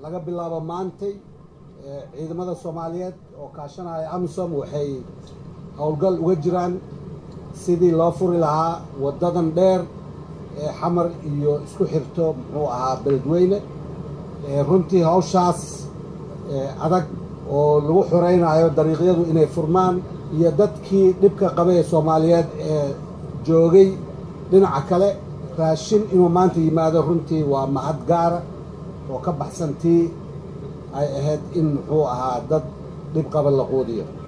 laga bilaabo maantay ciidamada soomaaliyeed oo kaashanaya amisom waxay howlgal uga jiraan sidii loo furi lahaa waddadan dheer ee xamar iyo isku xirto muxuu ahaa beledweyne runtii hawshaas adag oo lagu xoraynayo dariiqyadu inay furmaan iyo dadkii dhibka qabay ee soomaaliyeed ee joogay dhinaca kale raashin inuu maanta yimaado runtii waa mahad gaara oo ka baxsantii ay ahayd in muxuu ahaa dad dhib qaba la quudiyo